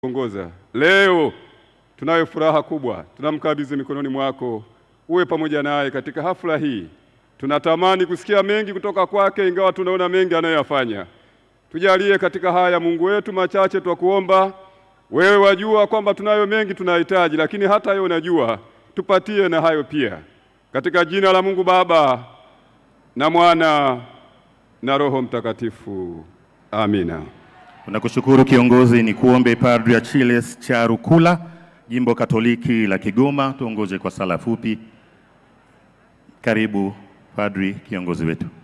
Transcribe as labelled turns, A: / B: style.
A: ongoza leo, tunayo furaha kubwa, tunamkabidhi mikononi mwako, uwe pamoja naye katika hafla hii. Tunatamani kusikia mengi kutoka kwake, ingawa tunaona mengi anayoyafanya. Tujalie katika haya, Mungu wetu, machache twakuomba. Wewe wajua kwamba tunayo mengi tunahitaji, lakini hata hayo unajua, tupatie na hayo pia, katika jina la Mungu Baba na Mwana na Roho Mtakatifu, amina.
B: Tunakushukuru kiongozi. Ni kuombe Padri Achilles Charukula, Jimbo Katoliki la Kigoma, tuongoze kwa sala fupi. Karibu Padri kiongozi wetu.